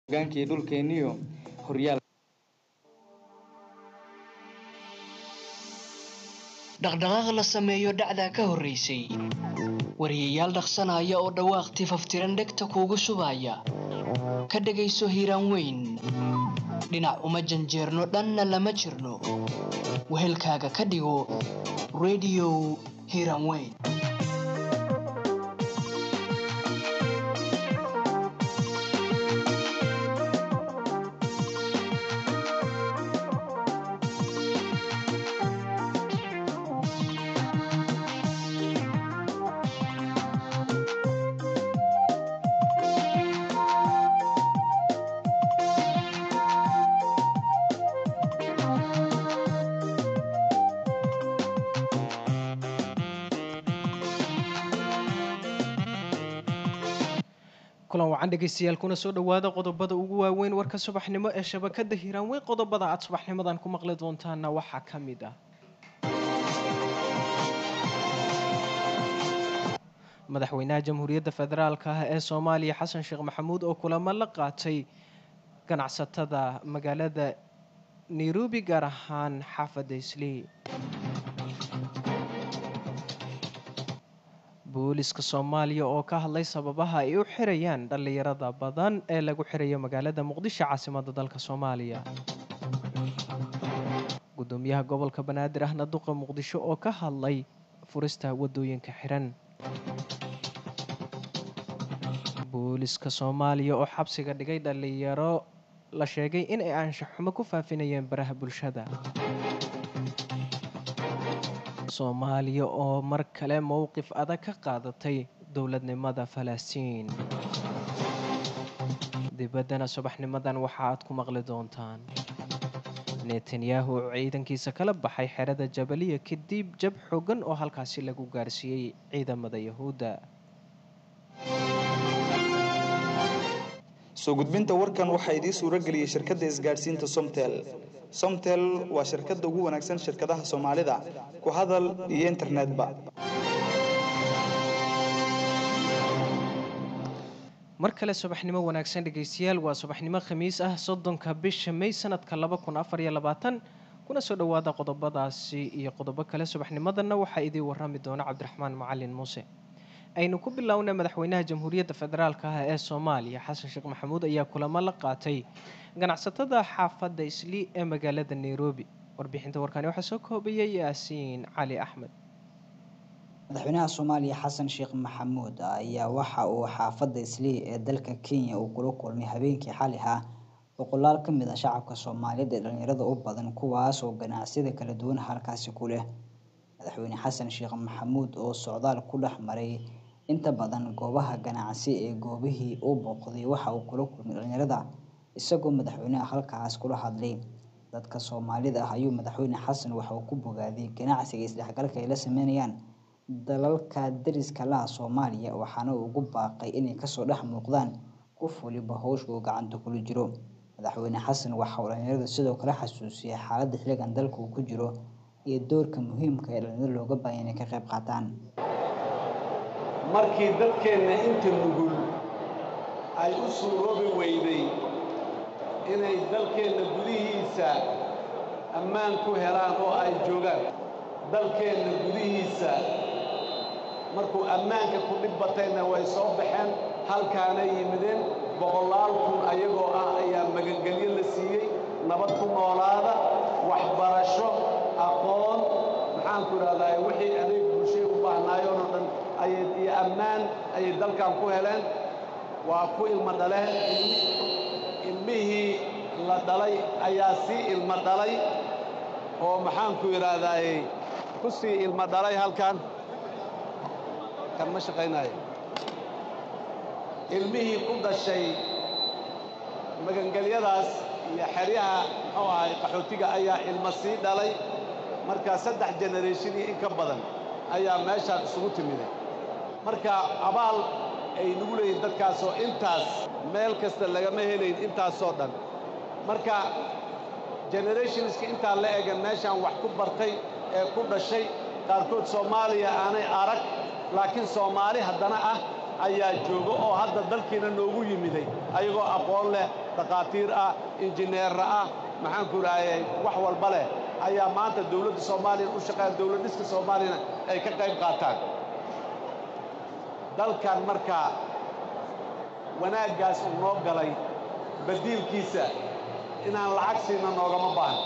hogaankii dhulkeeniyo horyaal dhaqdhaqaaq la sameeyo dhacdaa ka horraysay wariyayaal dhaqsanaya oo dhawaaq tifaftiran dhegta kuugu shubaya ka dhegayso hiiraan weyn dhinac uma janjeerno dhanna lama jirno wehelkaaga ka dhigo rediyo hiiraan weyn kulan wacan dhegaystayaal kuna soo dhowaada qodobada ugu waaweyn warka subaxnimo ee shabakada hiiraan weyn qodobada aad subaxnimadan ku maqli doontaana waxaa ka mid ah madaxweynaha jamhuuriyadda federaalk ah ee soomaaliya xasan sheekh maxamuud oo kulamo la qaatay ganacsatada magaalada nairobi gaar ahaan xaafadda islii booliska soomaaliya oo ka hadlay sababaha ay u xirayaan dhallinyarada badan ee lagu xirayo magaalada muqdisho caasimadda dalka soomaaliya gudoomiyaha gobolka banaadir ahna duqa muqdisho oo ka hadlay furista wadooyinka xiran booliska soomaaliya oo xabsiga dhigay dhallinyaro la sheegay in ay anshaxumo ku faafinayeen baraha bulshada soomaaliya oo mar kale mowqif adag ka qaadatay dowladnimada falastiin dibaddana subaxnimadan waxa aad ku maqli doontaan netanyahu oo ciidankiisa kala baxay xerada jabaliya kadib jab xogan oo halkaasi lagu gaarsiiyey ciidamada yahuudda soo gudbinta warkan waxaa idiin suuro geliyey shirkadda isgaadhsiinta somtel somtel waa shirkadda ugu wanaagsan shirkadaha soomaalida ku hadal iyo internetba mar kale subaxnimo wanaagsan dhegaystayaal waa subaxnimo khamiis ah soddonka bisha may sanadka laba kun afar iyo labaatan kuna soo dhowaada qodobadaasi iyo qodobo kale subaxnimadanna waxaa idiin warami doona cabdiraxmaan macalin muuse aynu ku bilownay madaxweynaha jamhuuriyadda federaalk ah ee soomaaliya xasan sheekh maxamuud ayaa kulamo la qaatay ganacsatada xaafadda islii ee magaalada nairobi warbixinta warkani waxaa soo koobayay yaasiin cali axmed madaxweynaha soomaaliya xasan sheekh maxamuud ayaa waxa uu xaafadda islii ee dalka kenya uu kula kulmay habeenkii xali ah boqolaal ka mid ah shacabka soomaaliyeed ee dhalinyarada u badan kuwaas oo ganacsiyada kala duwan halkaasi ku leh madaxweyne xasan sheekh maxamuud oo socdaal ku dhex maray inta badan goobaha ganacsi ee goobihii uu booqday waxa uu kula kulmay dhalinyarada isagoo madaxweynaha halkaas kula hadlay dadka soomaalida ah ayuu madaxweyne xasan waxa uu ku bogaadiyey ganacsiga isdhexgalka ay la sameynayaan dalalka dariska laha soomaaliya waxaana uu ugu baaqay inay kasoo dhex muuqdaan qof waliba howsha uu gacanta kula jiro madaxweyne xasan waxa uu dhalinyarada sidoo kale xasuusiyay xaaladda xilligan dalka uu ku jiro iyo doorka muhiimka ee dhalinyarada looga baahan inay ka qayb qaataan markii dadkeenna inta nugul ay u suuroobi weyday inay dalkeenna gudihiisa ammaan ku helaan oo ay joogaan dalkeenna gudihiisa markuu ammaanka ku dhib batayna way soo baxeen halkaana yimideen boqolaal kun ayagoo ah ayaa magangelyo la siiyey nabad ku noolaada waxbarasho aqoon maxaanku idhahdaa wixii adeeg bulshay u baahnaayeen oo dhan ayay iyo ammaan ayay dalkan ku heleen waa ku ilmo dhaleen ilmihii la dhalay ayaa sii ilmo dhalay oo maxaanku idhaahdaay ku sii ilmo dhalay halkan kan ma shaqaynayo ilmihii ku dhashay magangelyadaas iyo xeryaha muxuu ahay qaxootiga ayaa ilmo sii dhalay marka saddex generationnii in ka badan ayaa meeshaan isugu timiday marka abaal ay nagu leeyihin dadkaasoo intaas meel kasta lagama helayn intaasoo dhan marka generationska intaa la egan meeshaan wax ku bartay ee ku dhashay qaarkood soomaaliya aanay arag laakiin soomaali haddana ah ayaa jooga oo hadda dalkiina noogu yimiday ayagoo aqoon leh dhakhaatiir ah injineerra ah maxaanku idhaahayay wax walba leh ayaa maanta dowladda soomaaliya u shaqeeya dowlad dhiska soomaaliyana ay ka qayb qaataan dalkan markaa wanaaggaas uu noo galay badiilkiisa inaan lacag siina noogama baahno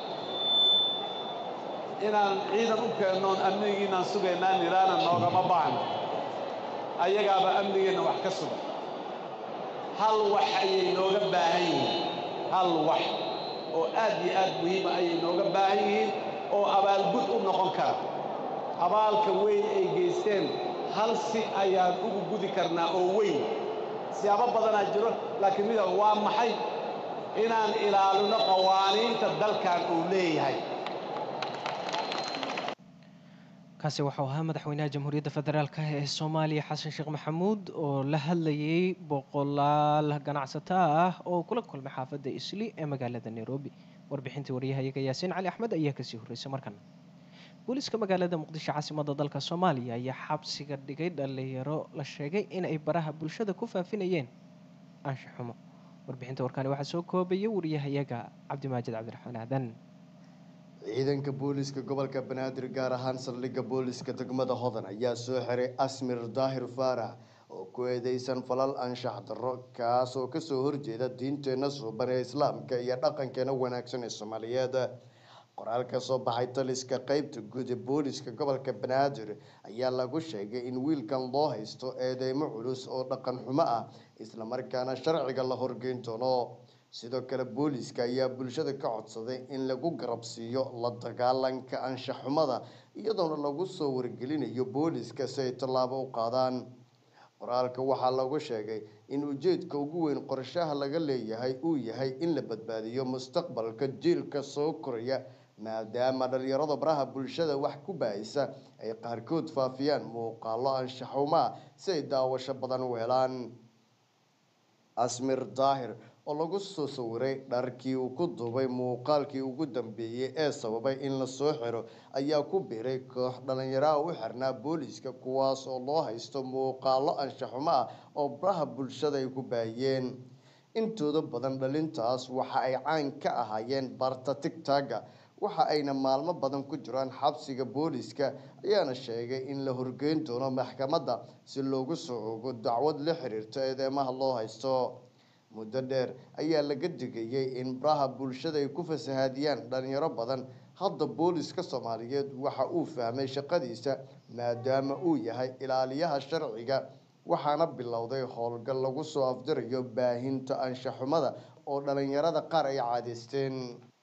inaan ciidan u keennoon amnigiinaan sugaynaan nidhaana noogama baahno ayagaaba amnigeenna wax ka sugan hal wax ayay nooga baahan yihiin hal wax oo aad iyo aad muhiima ayay nooga baahan yihiin oo abaalgud u noqon kara abaalka weyn ay geysteen hal si ayaan ugu gudi karnaa oo weyn siyaabo badanaa jiro laakiin mida waa maxay inaan ilaalino qawaaniinta dalkan uu leeyahay kaasi waxau ahaa madaxweynaha jamhuuriyadda federaalk ee soomaaliya xasan sheekh maxamuud oo la hadlayay boqolaal ganacsato ah oo kula kulmay xaafadda isli ee magaalada nairobi warbixintii waryahayaga yaasiin cali axmed ayaa kasii horreysay markan booliiska magaalada muqdisho caasimada dalka soomaaliya ayaa xabsiga dhigay dhalinyaro la sheegay in ay baraha bulshada ku faafinayeen ansha xumo warbixinta warkaani waxaa soo koobaya wariyahayaga cabdimaajid cabdiraxmaan aadan ciidanka booliiska gobolka banaadir gaar ahaan saldhigga booliiska degmada hodan ayaa soo xiray asmir daahir faarax oo ku eedeysan falal anshax darro kaas oo kasoo horjeeda diinteenna suuban ee islaamka iyo dhaqankeena wanaagsan ee soomaaliyeed qoraal ka soo baxay taliska qeybta guud ee booliiska gobolka banaadir ayaa lagu sheegay in wiilkan loo haysto eedeymo culus oo dhaqan xumo ah islamarkaana sharciga la horgeyn doono sidoo kale booliiska ayaa bulshada ka codsaday in lagu garabsiiyo la dagaalanka anshaxumada iyadoona lagu soo wargelinayo booliiska si ay tallaabo u qaadaan qoraalka waxaa lagu sheegay in ujeedka ugu weyn qorshaha laga leeyahay uu yahay in la badbaadiyo mustaqbalka jiilka soo koraya maadaama dhalinyarada baraha bulshada wax ku baahisa ay qaarkood faafiyaan muuqaalo anshaxumaa si ay daawasho badan u helaan asmir daahir oo lagu soo sawiray dharkii uu ku duubay muuqaalkii ugu dambeeyey ee sababay in la soo xiro ayaa ku biiray koox dhalinyaraha u xirnaa booliiska kuwaas oo loo haysto muuqaalo anshaxumo ah oo baraha bulshada ay ku baahiyeen intooda badan dhalintaas waxa ay caan ka ahaayeen barta tigtaga waxa ayna maalmo badan ku jiraan xabsiga booliiska ayaana sheegay in la horgeyn doono maxkamadda si loogu soo ogo dacwad la xiriirta eedeymaha loo haysto muddo dheer ayaa laga digayay in baraha bulshada ay ku fasahaadiyaan dhalinyaro badan hadda booliiska soomaaliyeed waxa uu fahmay shaqadiisa maadaama uu yahay ilaaliyaha sharciga waxaana bilowday howlgal lagu soo afdirayo baahinta anshaxumada oo dhalinyarada qaar ay caadeysteen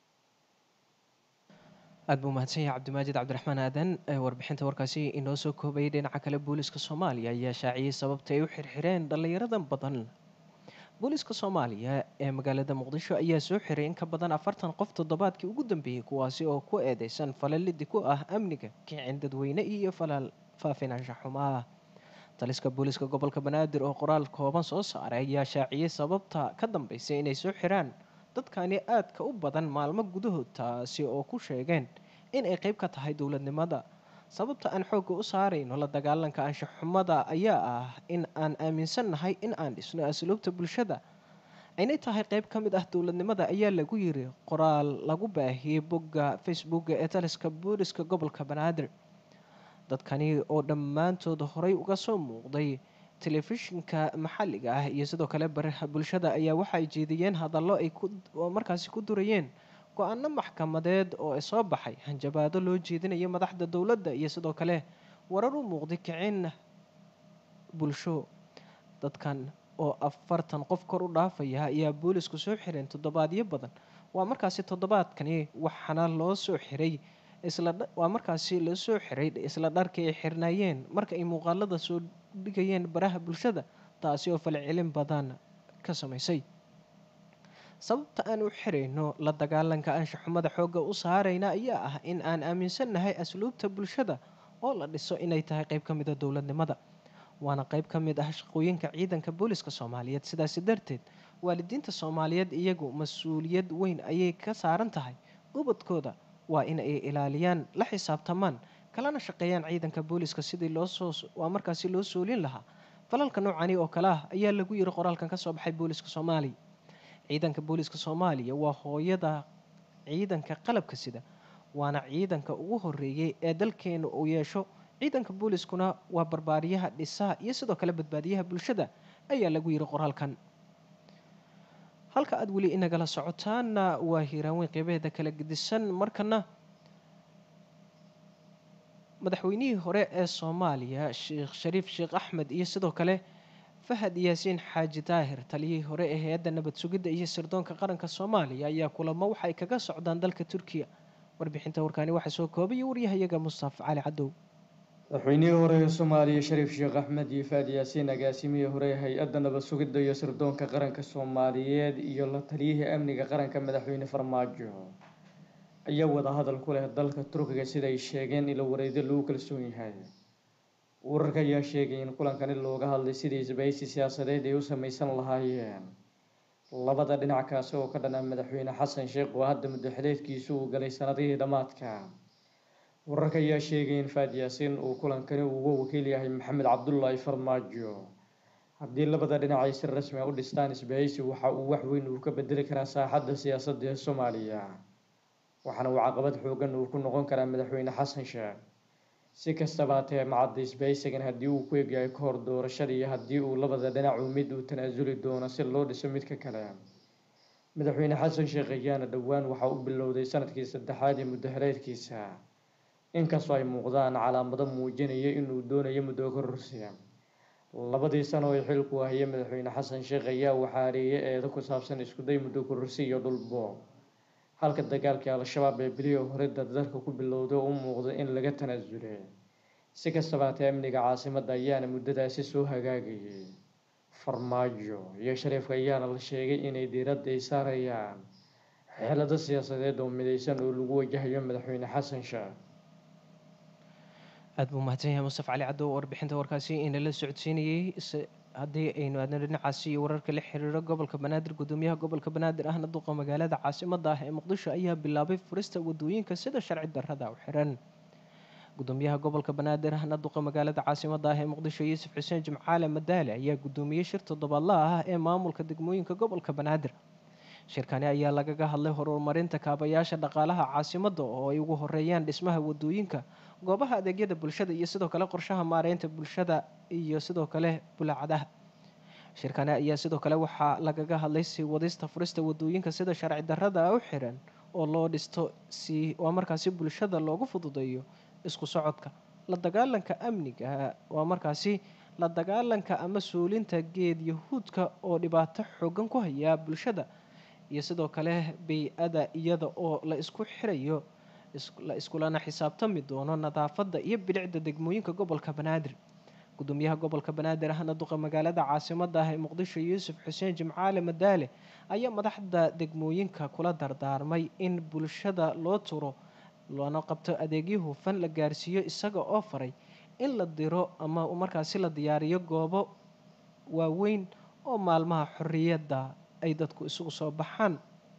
aada buu mahadsan yahay cabdimaajid cabdiraxmaan aadan warbixinta warkaasi inoo soo koobayay dhinaca kale booliiska soomaaliya ayaa shaaciyey sababta ay u xirxireen dhalinyaradan badan booliiska soomaaliya ee magaalada muqdisho ayaa soo xiray in ka badan afartan qof toddobaadkii ugu dambeeyey kuwaasi oo ku eedeysan falalidi ku ah amniga kicin dadweyne iyo falal faafin anshaxuma ah taliska booliiska gobolka banaadir oo qoraal kooban soo saaray ayaa shaaciyey sababta ka dambeysay inay soo xiraan dadkani aadka u badan maalmo gudahood taasi oo ku sheegeen in ay qeyb ka tahay dowladnimada sababta aan xoogga u saarayno la dagaalanka anshaxumada ayaa ah in aan aaminsannahay in aan dhisno asluubta bulshada aynay tahay qeyb ka mid ah dowladnimada ayaa lagu yiri qoraal lagu baahiyey bogga facebooka ee taliska booliska gobolka banaadir dadkani oo dhammaantood horey uga soo muuqday telefishinka maxalliga ah iyo sidoo kale baraha bulshada ayaa waxa ay jeediyeen hadallo ay markaasi ku durayeen go-aano maxkamadeed oo soo baxay hanjabaado loo jeedinayo madaxda dowladda iyo sidoo kale warar u muuqday kicin bulsho dadkan oo afartan qof kor u dhaafaya ayaa boolisku soo xireen toddobaadyo badan waa markaasi toddobaadkani waxaana loo soo xiray waa markaasi loo soo xiray isla dharkii ay xirnaayeen marka ay muuqaalada soo dhigayeen baraha bulshada taasi oo falcelin badan ka samaysay sababta aan u xirayno la dagaalanka anshaxumada xoogga u saarayna ayaa ah in aan aaminsannahay asluubta bulshada oo la dhiso inay tahay qeyb ka mida dowladnimada waana qeyb ka mid ah shaqooyinka ciidanka booliska soomaaliyeed sidaasi darteed waalidiinta soomaaliyeed iyagu mas-uuliyad weyn ayay ka saaran tahay ubadkooda waa in ay ilaaliyaan la xisaabtamaan kalana shaqeeyaan ciidanka booliska sidii loosoo waa markaasi loo soolin lahaa falalka noocani oo kale ah ayaa lagu yiri qoraalkan kasoo baxay booliska soomaaliya ciidanka booliiska soomaaliya waa hooyada ciidanka qalabka sida waana ciidanka ugu horeeyey ee dalkeena uu yeesho ciidanka booliiskuna waa barbaariyaha dhisaha iyo sidoo kale badbaadiyaha bulshada ayaa lagu yiri qoraalkan halka aada weli inagala socotaana waa hiiraanweyn qeybaheeda kala gedisan markana madaxweynihii hore ee soomaaliya sheekh shariif sheekh axmed iyo sidoo kale fahad yaasiin xaaji daahir taliyihii hore ee hay-adda nabad sugidda iyo sirdoonka qaranka soomaaliya ayaa kulamo waxay kaga socdaan dalka turkiya warbixinta warkaani waxaa soo koobaya waryahayaga mustafa cali cadow madaxweynihii hore ee soomaaliya shariif sheekh axmed iyo faad yaasiin agaasimihii hore ee hay-adda nabad sugidda iyo sirdoonka qaranka soomaaliyeed iyo la taliyihii amniga qaranka madaxweyne farmaajo ayaa wadahadal ku leh dalka turkiga sida ay sheegeen ilo wareedyo lagu kalsoon yahay wararka ayaa sheegay in kulankani looga hadlay sidii isbahaysi siyaasadeed ay u sameysan lahaayeen labada dhinac kaasi oo ka dhanaa madaxweyne xasan sheekh oo hadda muddo xileedkiisu uu galay sanadihii dhammaadka wararka ayaa sheegay in faad yaasiin uu kulankani uga wakiil yahay maxamed cabdulaahi farmaajo haddii labada dhinac ay si rasmi a u dhistaan isbahaysi waxa uu wax weyn uu ka bedeli karaa saaxadda siyaasadda ee soomaaliya waxaana uu caqabad xoogan uu ku noqon karaa madaxweyne xasan sheekh si kastaba hatee macadda isbahaysigan haddii uu ku egyahay ka hor doorashada iyo haddii uu labada dhinacu mid uu tanaasuli doono si loo dhiso midka kale madaxweyne xasan sheekh ayaana dhowaan waxa u bilowday sanadkii saddexaad ee muddo xileedkiisa inkastoo ay muuqdaan calaamado muujinaya inuu doonayo muddo kororsiya labadii sano ee xilku hayay madaxweyne xasan sheekh ayaa waxaa hareeyay eedo ku saabsan iskuday muddo kororsi iyo dhulbo halka dagaalkii al-shabaab ee bilihii hore dardarka ku bilowday oo u muuqda in laga tanaasulay si kastaba hatee amniga caasimadda ayaana muddadaasi soo hagaagayay farmaajo iyo shariifka ayaana la sheegay inay diiradda ay saarayaan xeelado siyaasadeed oo midaysan oo lagu wajahayo madaxweyne xasan sheekh aada buu mahadsan yahay mustaf cali caddow warbixinta warkaasi inala socodsiinayey haddii aynu aadno dhinacaasi iyo wararka la xiriiro gobolka banaadir gudoomiyaha gobolka banaadir ahna duqa magaalada caasimada ah ee muqdisho ayaa bilaabay furista wadooyinka sida sharci darrada u xiran gudoomiyaha gobolka banaadir ahna duqa magaalada caasimada ah ee muqdisho yuusuf xuseen jimcaale madaale ayaa gudoomiyey shir toddobaadlaha ah ee maamulka degmooyinka gobolka banaadir shirkani ayaa lagaga hadlay horumarinta kaabayaasha dhaqaalaha caasimada oo ay ugu horeeyaan dhismaha wadooyinka goobaha adeegyada bulshada iyo sidoo kale qorshaha maareynta bulshada iyo sidoo kale bulaacadaha shirkani ayaa sidoo kale waxaa lagaga hadlay sii wadista furista wadooyinka sida sharci darrada u xiran oo loo dhisto si waa markaasi bulshada loogu fududeeyo isku socodka la dagaalanka amniga waa markaasi la dagaalanka ama suulinta geed yahuudka oo dhibaato xoogan ku haya bulshada iyo sidoo kale bay-ada iyada oo la isku xirayo la iskulana xisaabtami doono nadaafadda iyo bilicda degmooyinka gobolka banaadir gudoomiyaha gobolka banaadir ahna duqa magaalada caasimada ah ee muqdisho yuusuf xuseen jimcaale madaale ayaa madaxda degmooyinka kula dardaarmay in bulshada loo turo loona qabto adeegyo hufan la gaarsiiyo isaga oo faray in la diro ama markaasi la diyaariyo goobo waaweyn oo maalmaha xorriyadda ay dadku isugu soo baxaan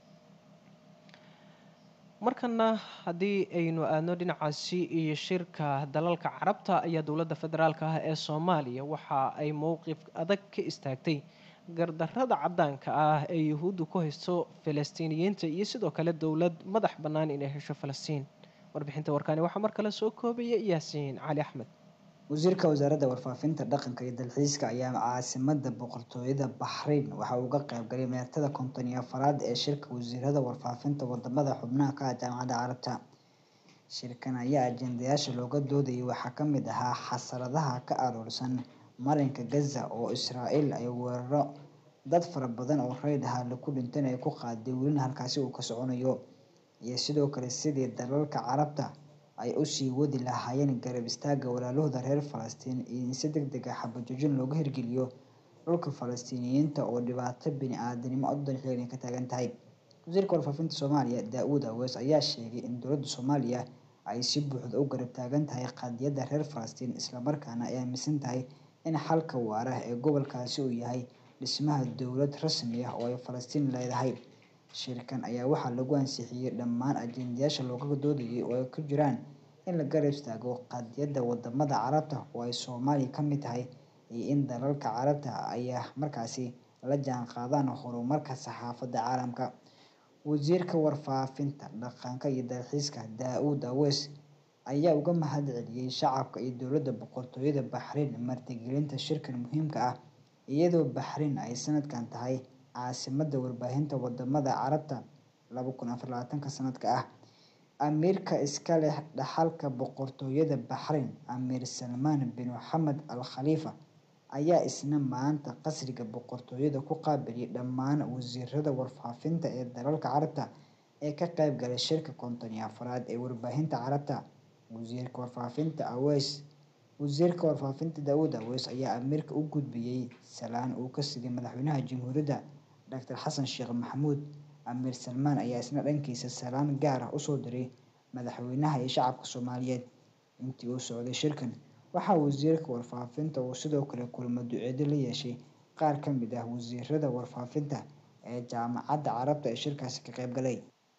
markana haddii aynu aadno dhinacaasi iyo shirka dalalka carabta ayaa dowladda federaalk ah ee soomaaliya waxa ay mowqif adag ka istaagtay gardarrada caddaanka ah ee yuhuuddu ku haysto falastiiniyiinta iyo sidoo kale dowlad madax bannaan inay hesho falastiin warbixinta warkaani waxaa mar kale soo koobaya yaasiin cali axmed wasiirka wasaaradda warfaafinta dhaqanka iyo dalxiiska ayaa caasimada boqortooyada baxrayn waxa uu uga qaybgalay meertada konton iyo afaraad ee shirka wasiirada warfaafinta wadamada xubnaha ka ah jaamacadda carabta shirkan ayaa ajendayaasha looga doodayay waxaa ka mid ahaa xasaradaha ka aroorsan marinka gaza oo israael ay weeraro dad fara badan oo reyd ahaa laku dhintan ay ku qaaday welina halkaasi uu ka soconayo iyo sidoo kale sidii dalalka carabta ay usii wadi lahaayeen garab istaaga walaalahooda reer falastiin iyo in si deg deg ah xabajoojin looga hirgeliyo dhulka falastiiniyiinta oo dhibaato bini aadanimo oddan xilligan ka taagan tahay wasiirka warfaafinta soomaaliya daa-uud awees ayaa sheegay in dowladda soomaaliya ay si buuxda u garab taagan tahay qadiyadda reer falastiin islamarkaana ay aaminsan tahay in xalka waara ee gobolkaasi uu yahay dhismaha dowlad rasmi ah oo ay falastiin leedahay shirkan ayaa waxaa lagu ansixiyey dhammaan ajendayaasha looga doodayay oo ay ku jiraan in la garab istaago qadiyadda wadamada carabta oo ay soomaaliya ka mid tahay iyo in dalalka carabta ayaa markaasi la jaanqaadaan horumarka saxaafadda caalamka wasiirka warfaafinta dhaqanka iyo dalxiiska daa-uud aweys ayaa uga mahad celiyey shacabka iyo dowladda boqortooyada baxriin martigelinta shirkan muhiimka ah iyadoo baxriin ay sanadkan tahay caasimadda warbaahinta wadamada carabta laba kun afar labaatanka sanadka ah amiirka iska leh dhaxalka boqortooyada baxriin amiir salmaan bin maxamed al khaliifa ayaa isna maanta qasriga boqortooyada ku qaabiliyay dhammaan wasiirada warfaafinta ee dalalka carabta ee ka qeyb galay shirka konton iyo afraad ee warbaahinta carabta wasiirka warfaafinta aweys wasiirka warfaafinta daawud aweys ayaa amiirka u gudbiyey salaan uu ka sigay madaxweynaha jamhuuriyadda doctor xasan sheekh maxamuud amiir salmaan ayaa isna dhankiisa salaan gaar ah usoo diray madaxweynaha iyo shacabka soomaaliyeed intii uu socday shirkan waxaa wasiirka warfaafinta uu sidoo kale kulmo duceedo la yeeshay qaar ka mid ah wasiirada warfaafinta ee jaamacadda carabta ee shirkaasi ka qeyb galay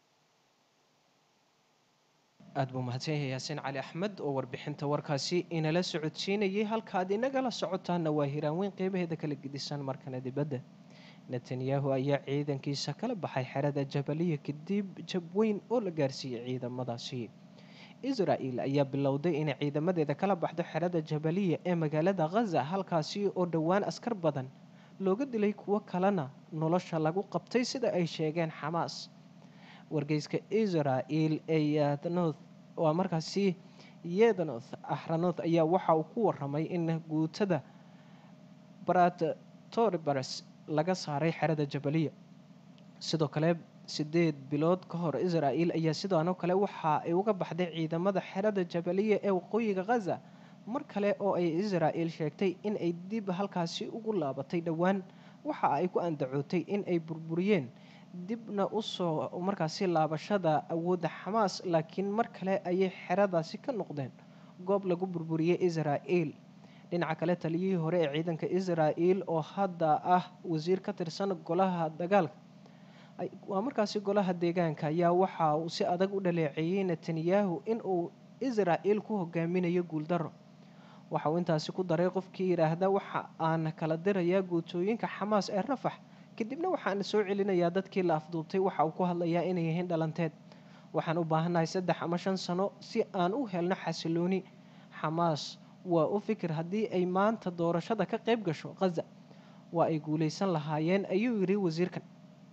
aada buu mahadsan yahay yaasiin cali axmed oo warbixinta warkaasi inala socodsiinayay halkaad inagala socotaana waa hiraanweyn qeybaheeda kala gedisan markana dibadda netanyahu ayaa ciidankiisa kala baxay xerada jabaliya kadib jab weyn oo la gaarsiiyey ciidamadaasi israel ayaa bilowday inay ciidamadeeda kala baxdo xerada jabaliya ee magaalada khaza halkaasi oo dhowaan askar badan looga dilay kuwo kalena nolosha lagu qabtay sida ay sheegeen xamaas wargeyska israel ee yadnoth waa markaasi yednoth axranoth ayaa waxa uu ku waramay in guutada baratoribars laga saaray xerada jabaliya sidoo kale sideed bilood ka hor israel ayaa sidaanoo kale waxa ay uga baxday ciidamada xerada jabaliya ee waqooyiga khaza mar kale oo ay israel sheegtay in ay dib halkaasi ugu laabatay dhowaan waxa ay ku andacootay in ay burburiyeen dibna usoo markaasi laabashada awoodda xamaas laakiin mar kale ayay xeradaasi ka noqdeen goob lagu burburiyey israel dhinaca kale taliyihii hore ee ciidanka israel oo hadda ah wasiir ka tirsan golaha dagaalka waa markaasi golaha deegaanka ayaa waxa uu si adag u dhaleeceeyey netanyahu in uu israel ku hogaaminayo guuldaro waxa uu intaasi ku daray qofkii yidhaahda waxa aan kala dirayaa guutooyinka xamaas ee rafax kadibna waxaan soo celinayaa dadkii la afduubtay waxa uu ku hadlayaa inay yihiin dhalanteed waxaan u baahannahay saddex ama shan sano si aan u helno xasilooni xamaas waa u fikir haddii ay maanta doorashada ka qayb gasho khaza waa ay guulaysan lahaayeen ayuu yidhi wasiirkan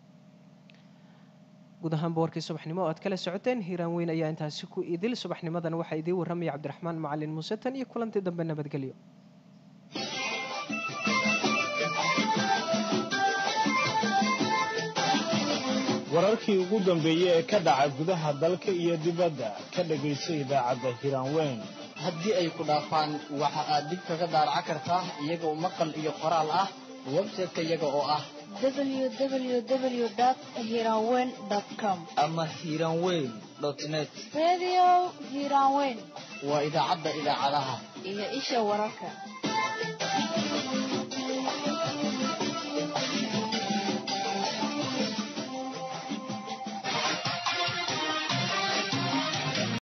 guud ahaanba warkii subaxnimo oo aad kala socoteen hiiraan weyn ayaa intaasi ku idil subaxnimadan waxaa idiin warramaya cabdiraxmaan macalin muuse tan iyo kulantii dambe nabadgelyo wararkii ugu dambeeyey ee ka dhaca gudaha dalka iyo dibadda ka dhagayso idaacadda hiiraanweyn haddii ay ku dhaafaan waxa aad dib kaga daaraca kartaa iyagoo maqal iyo qoraal ah website-ka iyaga oo ah www.hiranweyn.com ama hiiraanweyn net Radio Hiranweyn waa idaacadda idaacadaha iyo isha wararka